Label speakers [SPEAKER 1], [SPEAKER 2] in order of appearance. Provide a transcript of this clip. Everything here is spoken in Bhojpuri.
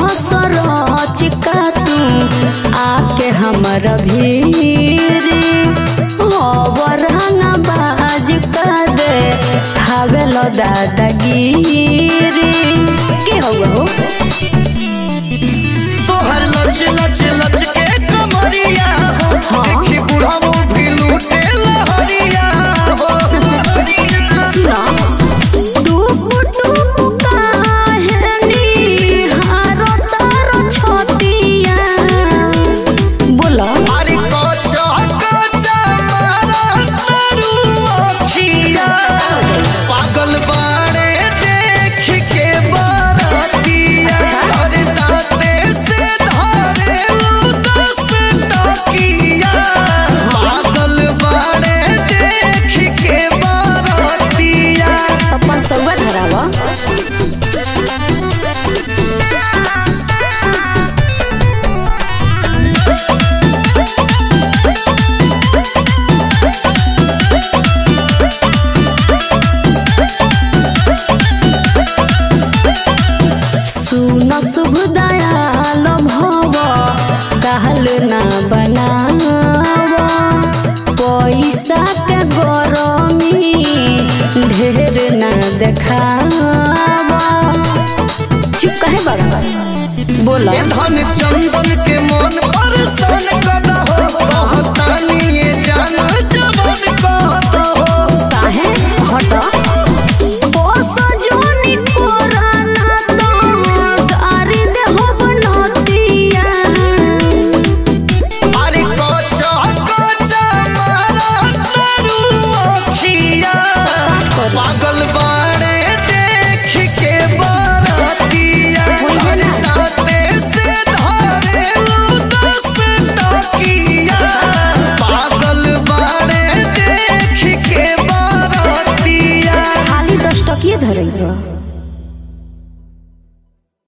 [SPEAKER 1] सरच का तू आके हमर भीरी हवर हंगा बाज का दे खावेलो दादागिरी के हवा हो
[SPEAKER 2] तोहर लच लच लच के कमरिया हो
[SPEAKER 1] हाँ।
[SPEAKER 2] देखी बुढ़ाओ भी लूटे लहरिया हो
[SPEAKER 1] सुना टुक टुक काहे निहारो तार छतिया बोला
[SPEAKER 2] अरे कोचा कोचा मारा तारू अखिया पागल बाड़े देख के बारातिया अरे दाते से धारे दस टकिया पागल बाड़े देख के बारातिया
[SPEAKER 1] अपन सौवा धरावा सुन शुभ दयाल भव कहल ना बनाव पैसा के गरमी ढेर ना देखाव चुप काहे बाबा बोला
[SPEAKER 2] ये धन चंदन के मन परेशान कर